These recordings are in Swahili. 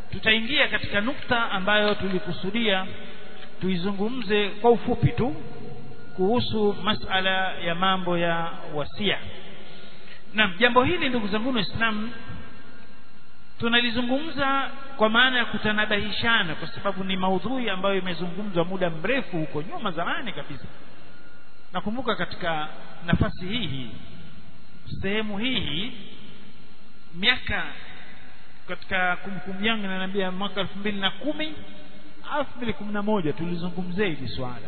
tutaingia katika nukta ambayo tulikusudia tuizungumze kwa ufupi tu kuhusu masala ya mambo ya wasia na jambo hili ndugu zangu waislamu tunalizungumza kwa maana ya kutanabahishana kwa sababu ni maudhui ambayo imezungumzwa muda mrefu huko nyuma zamani kabisa nakumbuka katika nafasi hii hii sehemu hii hii miaka katika kumbukumbu yangu inaniambia mwaka elfu mbili na kumi elfu mbili kumi na moja tulizungumzia hili swala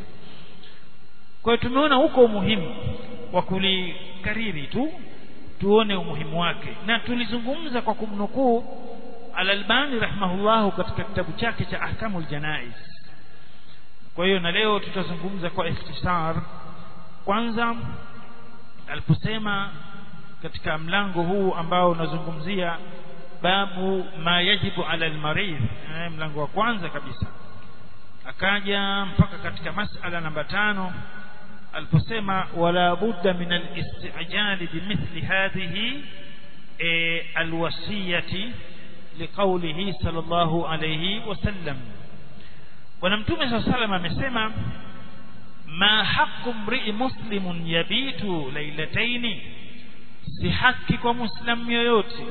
kwa hiyo tumeona huko umuhimu wa kulikariri tu tuone umuhimu wake na tulizungumza kwa kumnukuu al-Albani rahimahullahu katika kitabu chake cha Ahkamul Janaiz kwa hiyo na leo tutazungumza kwa ikhtisar kwanza aliposema katika mlango huu ambao unazungumzia babu ma yajibu ala almarid eh, mlango wa kwanza kabisa akaja mpaka katika masala namba tano aliposema wala budda min al-istijali bimithli hadhihi e, alwasiyati liqaulihi sallallahu alayhi wasallam bwana mtume saa salam amesema ma haqqu mri'i muslimun yabitu lailataini si haki kwa muislamu yoyote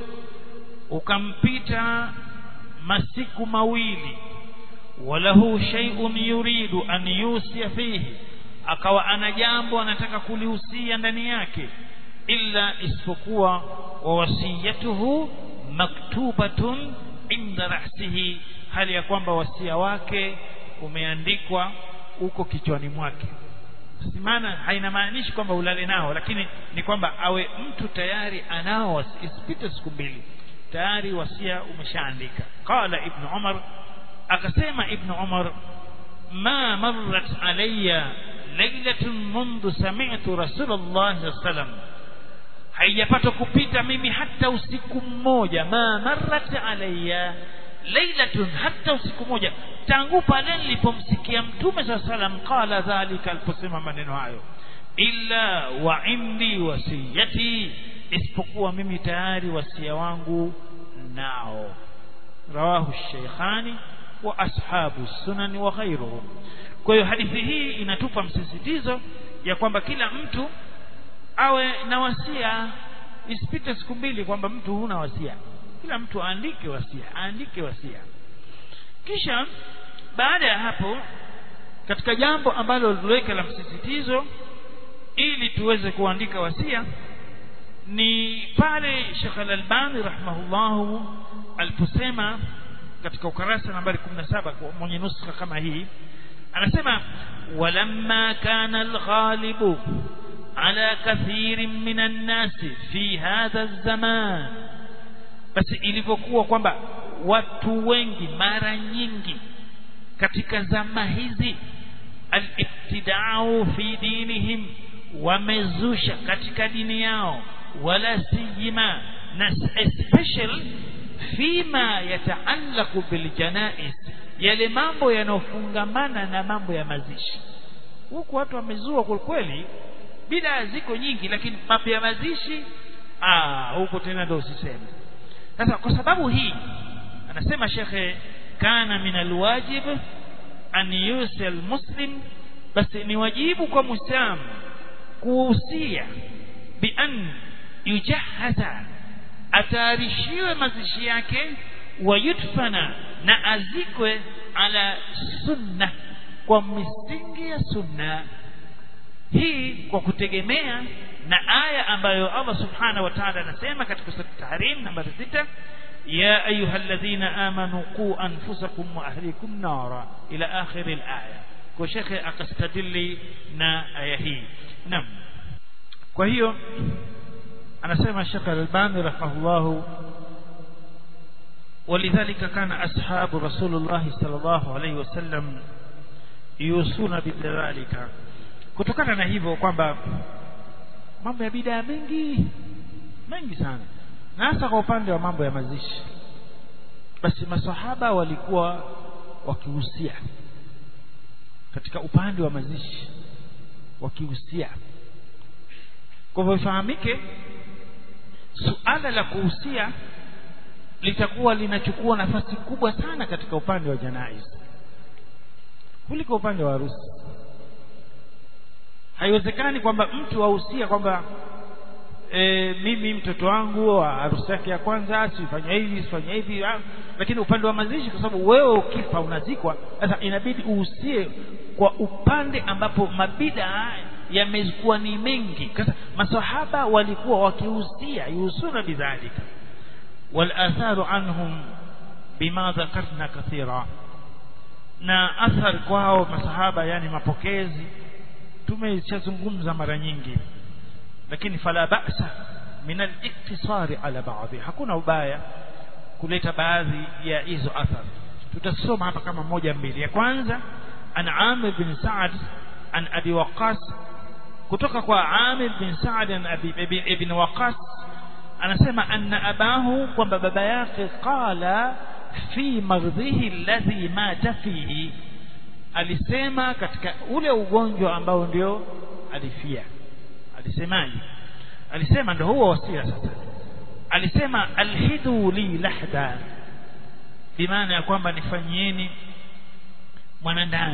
ukampita masiku mawili walahu shay'un yuridu an yusia fihi akawa ana jambo anataka kulihusia ndani yake illa isipokuwa wa wasiyatuhu maktubatun inda rasihi hali ya kwamba wasia wake umeandikwa huko kichwani mwake maana hainamaanishi kwamba ulale nao lakini ni kwamba awe mtu tayari anao isipite siku mbili tayari wasia umeshaandika qala ibn umar akasema ibn umar ma marrat alayya lailatun mundu sami'tu rasulullah sallam haijapata kupita mimi hata usiku mmoja ma marrat alayya lailatun hata usiku mmoja tangu pale nilipomsikia mtume saa salam qala dhalika aliposema maneno hayo illa wa indi wasiyati isipokuwa mimi tayari wasia wangu nao rawahu sheikhani wa ashabu sunani wa ghairuhum kwa hiyo hadithi hii inatupa msisitizo ya kwamba kila mtu awe na wasia isipite siku mbili kwamba mtu huna wasia kila mtu aandike wasia aandike wasia kisha baada ya hapo katika jambo ambalo liweka la msisitizo ili tuweze kuandika wasia ni pale Sheikh Al-Albani rahimahullahu aliposema katika ukarasa nambari 17 kwa mwenye nuskha kama hii anasema walamma kana alghalibu ala kathirin minan nasi fi hadha zaman basi ilivyokuwa kwamba watu wengi mara nyingi katika zama hizi al-ibtida'u fi dinihim wamezusha katika dini yao wala sijima na especially fima yataallaqu bil janais yale mambo yanayofungamana na mambo ya mazishi huku watu wamezua kwa kweli bidaa ziko nyingi lakini mambo ya mazishi ah huko tena ndio usiseme sasa kwa sababu hii anasema shekhe kana min alwajib an yusi almuslim basi ni wajibu kwa muislamu kuhusia bi an yujahaza atayarishiwe mazishi yake wayudfana na azikwe ala sunna kwa misingi ya sunna hii kwa kutegemea na aya ambayo Allah subhanahu wa ta'ala anasema katika sura Tahrim nambari 6 ya ayyuhalladhina amanu qu anfusakum wa ahlikum nara ila akhir al-aya kwa shekhe akastadili na aya hii naam kwa hiyo anasema Sheikh Al-Albani rahimahullah ولذلك كان أصحاب رسول الله صلى الله عليه وسلم يوصون بذلك kutokana na hivyo kwamba mambo ya bidaa mengi mengi sana na hasa kwa upande wa mambo ya mazishi basi masahaba walikuwa wakihusia katika upande wa mazishi wakihusia kwa hivyo ifahamike suala la kuhusia litakuwa linachukua nafasi kubwa sana katika upande wa janaiz kuliko upande wa harusi haiwezekani kwamba mtu ahusia kwamba e, mimi mtoto wangu harusi yake ya kwanza sifanya hivi sifanya hivi lakini upande wa mazishi kwa sababu wewe ukifa unazikwa sasa inabidi uhusie kwa upande ambapo mabida yamekuwa ni mengi sasa masahaba walikuwa wakihusia yuhusuna bidhalika والآثار عنهم بما ذكرنا كثيرا na athar kwao masahaba yani mapokezi tumeshazungumza mara nyingi lakini fala ba'sa min al-iktisari ala ba'dhi hakuna ubaya kuleta baadhi ya hizo athar tutasoma hapa kama moja mbili ya kwanza an Amir bin Sa'ad an Abi Waqqas kutoka kwa Amir bin Sa'ad an Abi ibn Waqqas anasema anna abahu kwamba baba yake qala fi maghdhihi alladhi mata fihi alisema katika ule ugonjwa ambao ndio alifia alisemaje alisema ndio huo wasia sasa alisema alhidu li lahda bimaana ya kwamba nifanyieni mwanandani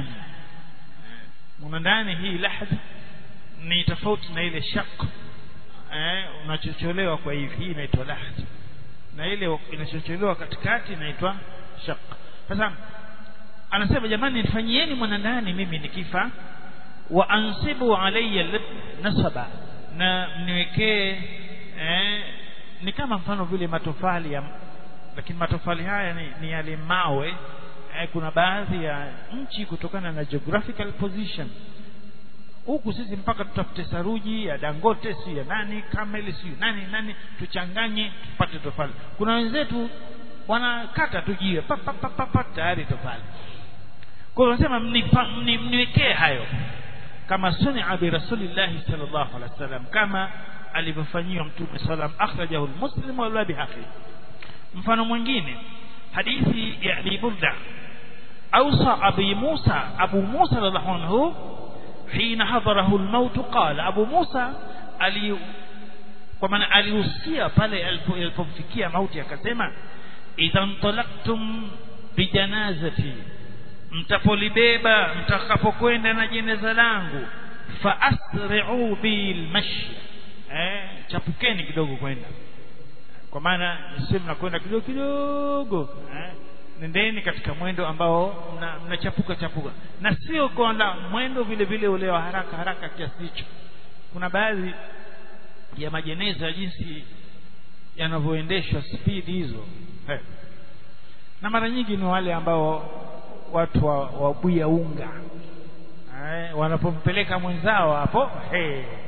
mwanandani hii lahda ni tofauti na ile shaq eh unachocholewa kwa hivi hii inaitwa lahd na ile inachocholewa katikati inaitwa shaq sasa anasema jamani nifanyieni mwanandani mimi nikifa wa ansibu alayya nasaba na mniwekee eh, ni kama mfano vile matofali ya lakini matofali haya ni, ni yale mawe eh, kuna baadhi ya nchi kutokana na geographical position huku sisi mpaka tutafute saruji ya Dangote si ya nani Camel si nani nani tuchanganye tupate tofali kuna wenzetu wanakata tu jiwe pa pa pa, pa, pa tayari tofali kwa hiyo wanasema mniwekee hayo kama sunia bi rasulillah sallallahu alaihi wasallam kama alivyofanyiwa mtume sallam akhrajahu almuslim wa bihaqi mfano mwingine hadithi ya Abi Burda awsa Abi Musa Abu Musa radhiallahu anhu حين حضره الموت قال أبو موسى ali kwa maana alihusia pale alipomfikia mauti akasema idhan talaktum bijanazati mtapolibeba mtakapokwenda na jeneza langu fa asri'u bil mashi eh chapukeni kidogo kwenda kwa maana sio mnakwenda kidogo kidogo eh nendeni katika mwendo ambao mnachapuka mna chapuka na sio kwenda mwendo vile vile ule wa haraka haraka kiasi hicho kuna baadhi ya majeneza jinsi yanavyoendeshwa spidi hizo hey. na mara nyingi ni wale ambao watu wabuya wa unga eh, wanapompeleka mwenzao hapo hey. eh,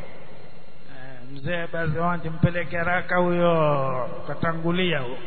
mzee basi wanje mpeleke haraka huyo katangulia huyo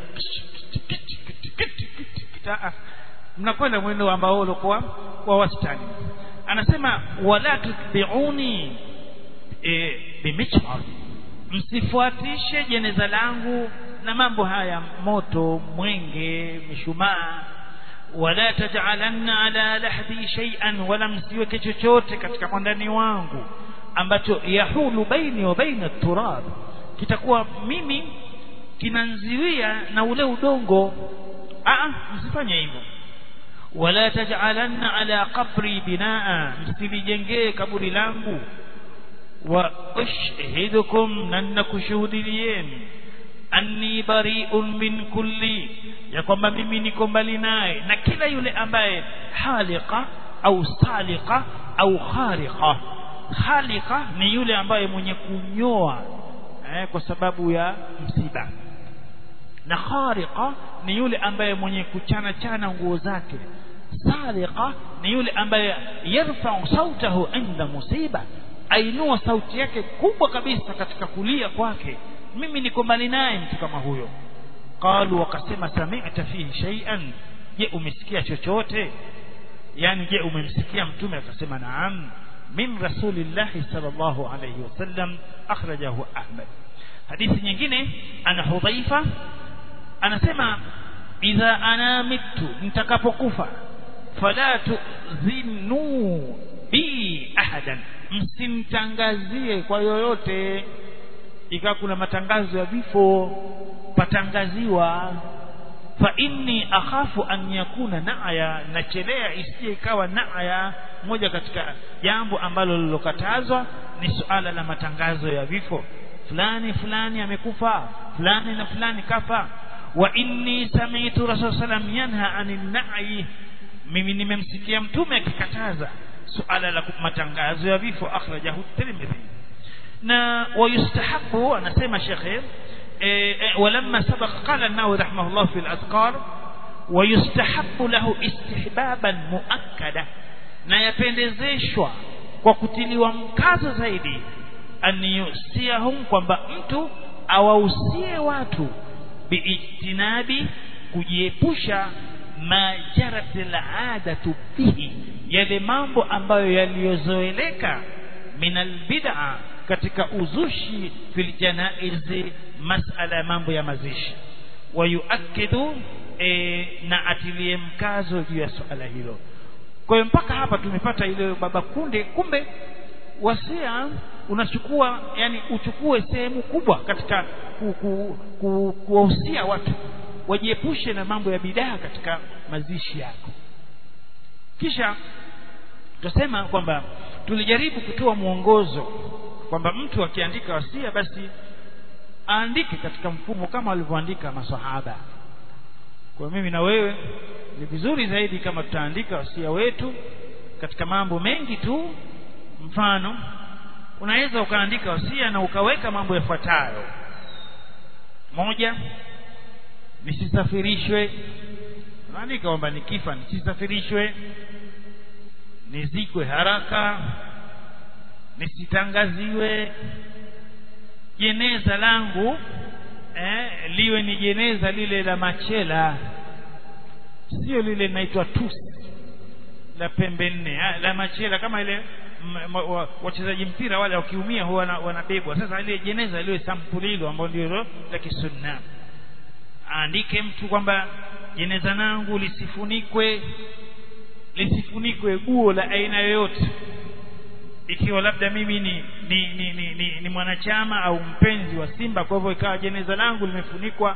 mnakwenda mwendo ambao ulikuwa wa wastani anasema wala tutbiuni e, bimichmar msifuatishe jeneza langu na mambo haya moto mwenge mishumaa wala taj'alanna ala lahdi shay'an wala msiweke chochote katika mwandani wangu ambacho yahulu baini wa baina turab kitakuwa mimi kinanziwia na ule udongo ah msifanye hivyo wala taj'alanna ala qabri binaa msilijengee kaburi langu wa ushhidukum na nakushuhudilieni anni bari'un min kulli ya kwamba mimi niko mbali naye na kila yule ambaye haliqa au saliqa au khariqa khaliqa ni yule ambaye mwenye kunyoa eh, kwa sababu ya msiba na khariqa ni yule ambaye mwenye kuchana chana nguo zake saliqa ni yule ambaye yarfa'u sautahu inda musiba ainua sauti yake kubwa kabisa katika kulia kwake mimi niko mbali naye mtu kama huyo qalu wakasema sami'ta fihi shay'an je umesikia chochote yani je umemsikia mtume akasema naam min rasulillahi sallallahu alayhi wasallam akhrajahu ahmad hadithi nyingine ana hudhaifa anasema idha ana mitu nitakapokufa fala tuzinu bi ahadan msimtangazie kwa yoyote ikawa kuna matangazo ya vifo patangaziwa fa inni akhafu an yakuna na'ya nachelea isije ikawa na'ya moja katika jambo ambalo lilokatazwa ni suala la matangazo ya vifo fulani fulani amekufa fulani na fulani kafa wa inni sami'tu rasul sallam yanha anin na'i mimi nimemsikia mtume akikataza suala la matangazo ya vifo akhrajahu tirmidhi na wayustahabu anasema shekhe ولما سبق قال النووي رحمه الله في الأذكار ويستحب له استحبابا مؤكدا na yapendezeshwa kwa kutiliwa mkazo zaidi aniyusiyahum kwamba mtu awahusie watu biijtinabi kujiepusha ma jarat aladatu bihi yale mambo ambayo yaliyozoeleka min albid'a katika uzushi fil janaizi masala ya mambo ya mazishi wayuakidu e, na atilie mkazo juu ya suala hilo kwa hiyo mpaka hapa tumepata ile baba kunde kumbe wasia unachukua yani uchukue sehemu kubwa katika kuwahusia ku, ku, watu wajiepushe na mambo ya bidaa katika mazishi yako kisha tutasema kwamba tulijaribu kutoa mwongozo kwamba mtu akiandika wasia basi aandike katika mfumo kama walivyoandika maswahaba kwa mimi na wewe ni vizuri zaidi kama tutaandika wasia wetu katika mambo mengi tu mfano unaweza ukaandika wasia na ukaweka mambo yafuatayo moja nisisafirishwe unaandika kwamba nikifa nisisafirishwe nizikwe haraka nisitangaziwe jeneza langu eh, liwe ni jeneza lile la machela sio lile linaitwa tusi la pembe nne la machela kama ile wachezaji mpira wale wakiumia huwa wanabebwa sasa ile jeneza liwe sampuli hilo ambalo ndio la kisunna aandike mtu kwamba jeneza langu lisifunikwe lisifunikwe guo la aina yoyote ikiwa labda mimi ni ni, ni, ni, ni, ni mwanachama au mpenzi wa Simba kwa hivyo ikawa jeneza langu limefunikwa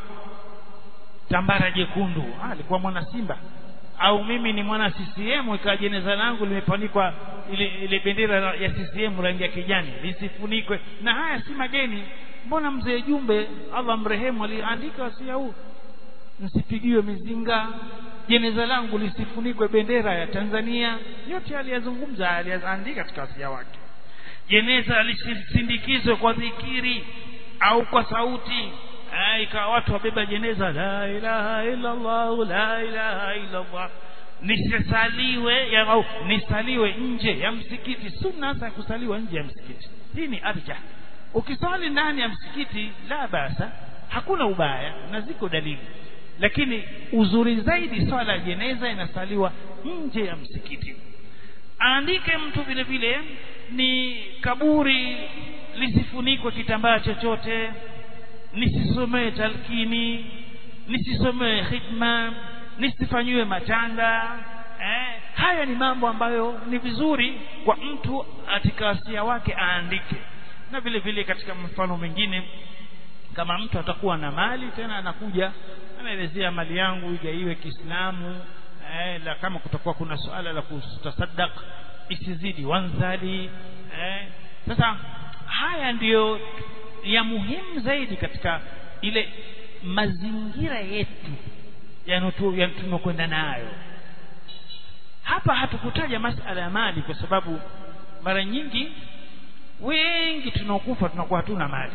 tambara jekundu ah alikuwa mwana Simba au mimi ni mwana CCM ikawa jeneza langu limefunikwa ile, ile bendera ya CCM rangi ya kijani lisifunikwe na haya si mageni mbona mzee Jumbe Allah mrehemu aliandika wasia huu msipigiwe mizinga jeneza langu lisifunikwe bendera ya Tanzania yote aliyazungumza aliyaandika katika wasia wake jeneza lisisindikizwe kwa dhikiri au kwa sauti ikawa watu wabeba jeneza la ilaha illa Allah la ilaha illa Allah nisisaliwe ya, au nisaliwe nje ya msikiti sunna za kusaliwa nje ya msikiti hii ni arja ukisali ndani ya msikiti la basa hakuna ubaya na ziko dalili lakini uzuri zaidi swala ya jeneza inasaliwa nje ya msikiti aandike mtu vile vile ni kaburi lisifunikwe kitambaa chochote nisisomee talkini nisisomee hikma nisifanyiwe matanga eh, haya ni mambo ambayo ni vizuri kwa mtu katika wasia wake aandike na vile vile katika mfano mwingine kama mtu atakuwa na mali tena anakuja anaelezea mali yangu igaiwe Kiislamu eh, la kama kutakuwa kuna suala la kutasaddaq isizidi wanzali eh, sasa haya ndiyo ya muhimu zaidi katika ile mazingira yetu tunakwenda nayo hapa hatukutaja masala ya mali kwa sababu mara nyingi wengi tunaokufa tunakuwa hatuna mali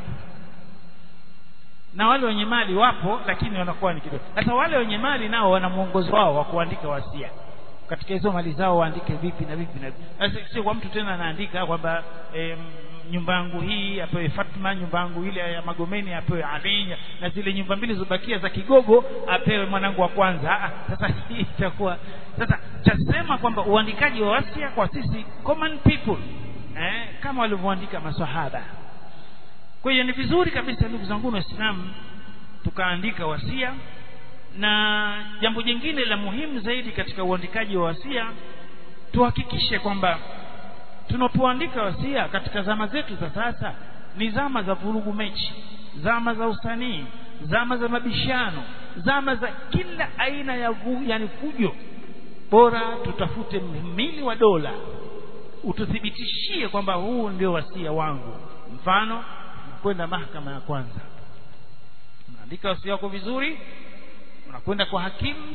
na wale wenye mali wapo lakini wanakuwa ni kidogo sasa wale wenye mali nao wana mwongozo wao wa kuandika wasia katika hizo mali zao waandike vipi na vipi na vipi sasa sio kwa mtu tena anaandika kwamba e, nyumba yangu hii apewe Fatma nyumba yangu ile ya Magomeni apewe Ali na zile nyumba mbili zobakia za Kigogo apewe mwanangu wa kwanza ah, sasa hii itakuwa sasa chasema kwamba uandikaji wa wasia kwa sisi common people eh, kama walivyoandika maswahaba kwa hiyo ni vizuri kabisa ndugu zangu waislamu tukaandika wasia na jambo jingine la muhimu zaidi katika uandikaji wa wasia tuhakikishe kwamba tunapoandika wasia katika zama zetu za sasa ni zama za vurugu mechi zama za usanii zama za mabishano zama za kila aina ya vu, yani fujo bora tutafute mhimili wa dola ututhibitishie kwamba huu ndio wasia wangu mfano kwenda mahakama ya kwanza unaandika wasia wako vizuri unakwenda kwa hakimu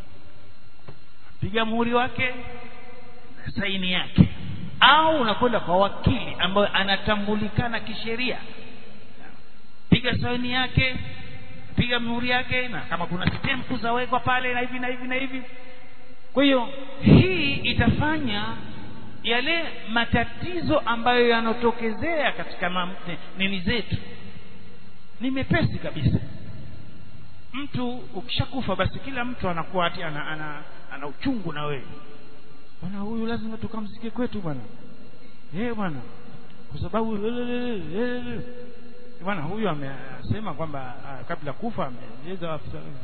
piga muhuri wake na saini yake au unakwenda kwa wakili ambaye anatambulikana kisheria piga saini yake piga muhuri yake na kama kuna stempu zawekwa pale na hivi na hivi na hivi kwa hiyo hii itafanya yale matatizo ambayo yanotokezea katika mam, nini zetu ni mepesi kabisa mtu ukishakufa basi kila mtu anakuwa ati ana, ana, ana uchungu na wewe bwana huyu lazima tukamzike kwetu bwana eh bwana kwa sababu bwana huyu amesema kwamba kabla kufa ameeleza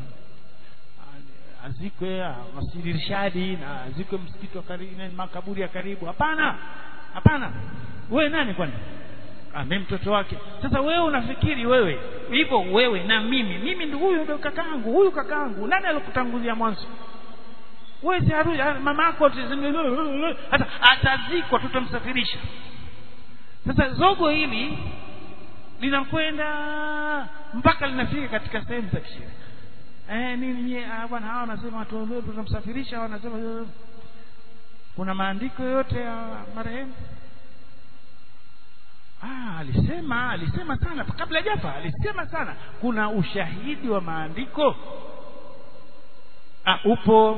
azikwe masjidi Rishadi na azikwe msikiti wa karibu na makaburi ya karibu hapana hapana wewe nani kwani ah mimi mtoto wake sasa wewe unafikiri wewe hivyo wewe na mimi mimi ndio huyu ndio kakaangu huyu kakaangu nani alikutangulia mwanzo wewe si haru mama yako hata atazikwa tutamsafirisha sasa zogo hili linakwenda mpaka linafika katika sehemu za kisheria eh nini nyie bwana hawa wanasema watu leo tunamsafirisha wanasema kuna maandiko yote ya marehemu ah alisema alisema sana kabla jafa alisema sana kuna ushahidi wa maandiko ah upo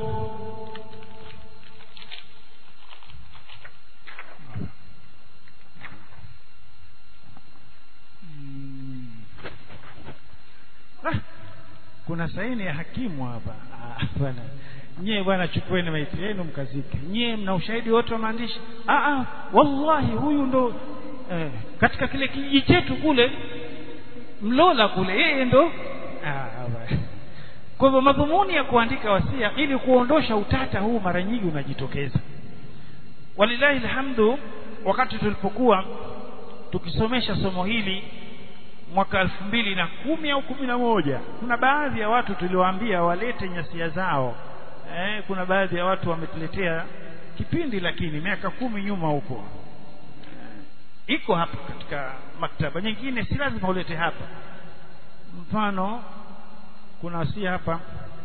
ah kuna saini ya hakimu hapa ah, bwana nyie bwana chukueni maiti yenu mkazike nyie mna ushahidi wote wa maandishi ah, ah, wallahi huyu ndo eh, katika kile kijiji chetu kule mlola kule yeye ndo ah, kwa hivyo madhumuni ya kuandika wasia ili kuondosha utata huu mara nyingi unajitokeza walilahi alhamdu wakati tulipokuwa tukisomesha somo hili mwaka elfu mbili na kumi au kumi na moja kuna baadhi ya watu tuliwaambia walete nyasia zao eh, kuna baadhi ya watu wametuletea kipindi lakini miaka kumi nyuma huko eh, iko hapa katika maktaba nyingine si lazima ulete hapa mfano kuna wasia hapa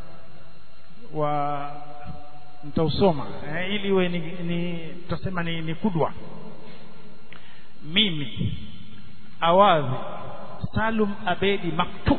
wa nitausoma eh, ili iwe ni, ni tutasema ni, ni kudwa mimi awadhi Salum Abedi Maktuf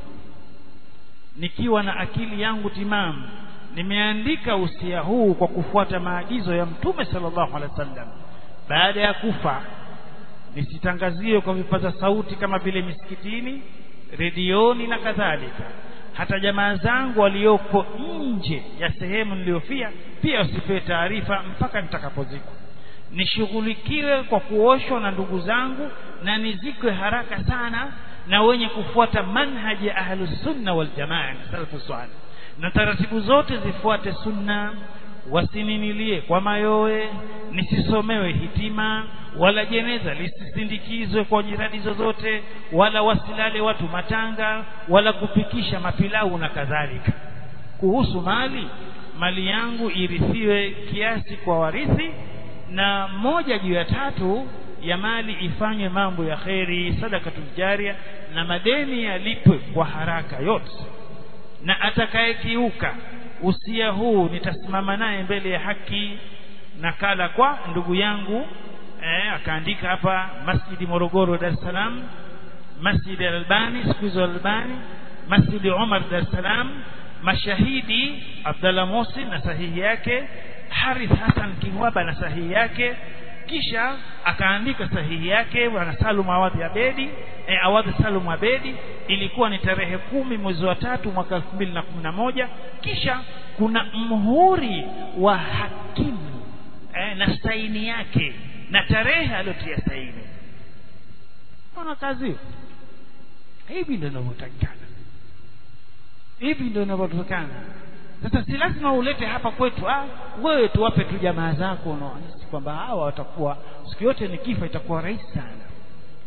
nikiwa na akili yangu timamu nimeandika usia huu kwa kufuata maagizo ya Mtume sallallahu alaihi wasallam baada ya kufa nisitangaziwe kwa vipaza sauti kama vile misikitini redioni na kadhalika hata jamaa zangu walioko nje ya sehemu niliyofia pia wasipewe taarifa mpaka nitakapozikwa nishughulikiwe kwa kuoshwa na ndugu zangu na nizikwe haraka sana na wenye kufuata manhaji ya ahlus sunna wal jamaa salafu salih na taratibu zote zifuate sunna wasininilie kwa mayowe nisisomewe hitima wala jeneza lisisindikizwe kwa jiradi zozote wala wasilale watu matanga wala kupikisha mapilau na kadhalika kuhusu mali mali yangu irithiwe kiasi kwa warithi na moja juu ya tatu ya mali ifanywe mambo ya kheri sadakatul jaria na madeni yalipwe kwa haraka yote na atakayekiuka usia huu nitasimama naye mbele ya haki nakala kwa ndugu yangu eh, akaandika hapa masjidi Morogoro Dar es Salaam masjidi Albani siku hizo Albani masjidi Umar Dar es Salaam mashahidi Abdallah Mosi na sahihi yake Harith Hassan Kingwaba na sahihi yake kisha akaandika sahihi yake bwana Salum Awadhi Abedi e, Awadhi Salum Abedi ilikuwa ni tarehe kumi mwezi wa tatu mwaka elfu mbili na kumi na moja kisha kuna mhuri wa hakimu e, na saini yake na tarehe aliyotia saini ona kazi hivi ndio inavyotakikana hivi ndio inavyotakikana sasa si lazima ulete hapa kwetu ah wewe tuwape tu jamaa zako unaohisi kwamba hawa watakuwa siku yote nikifa itakuwa rahisi sana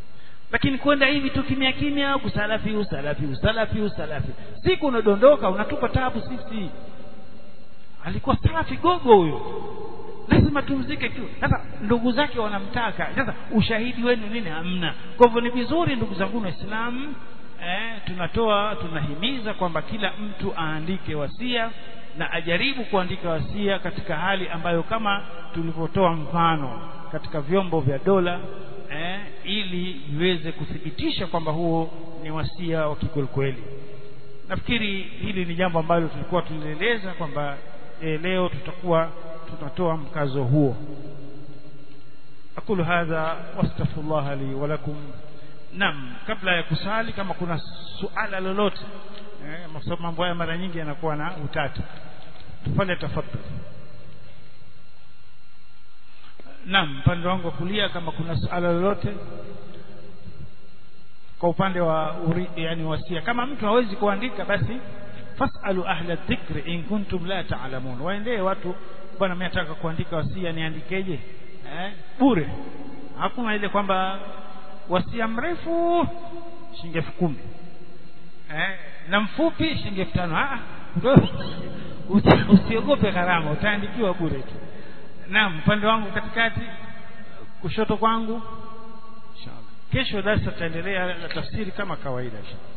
lakini kwenda hivi tu kimya kimya kusalafi usalafi usalafi usalafi siku unadondoka unatupa tabu sisi alikuwa salafi gogo huyo lazima tumzike tu sasa ndugu zake wanamtaka sasa ushahidi wenu nini hamna kwa hivyo ni vizuri ndugu zangu waislamu eh, tunatoa tunahimiza kwamba kila mtu aandike wasia na ajaribu kuandika wasia katika hali ambayo kama tulivyotoa mfano katika vyombo vya dola eh, ili viweze kuthibitisha kwamba huo ni wasia wa kikwelikweli nafikiri hili ni jambo ambalo tulikuwa tulieleza kwamba e, leo tutakuwa tunatoa mkazo huo aqulu hadha wastaghfirullah li wa lakum nam kabla ya kusali kama kuna suala lolote eh, mambo haya mara nyingi yanakuwa na utata tufanye tafadhali Naam, upande wangu wa kulia kama kuna suala lolote kwa upande wa uri, yani wasia kama mtu hawezi kuandika basi fasalu ahla dhikri in kuntum la ta'lamun waendee watu bwana mimi nataka kuandika wasia niandikeje eh bure hakuna ile kwamba wasia mrefu shilingi elfu kumi eh na mfupi shilingi elfu tano ah usiogope gharama utaandikiwa bure tu naam upande wangu katikati kushoto kwangu inshallah kesho darasa tutaendelea na tafsiri kama kawaida inshallah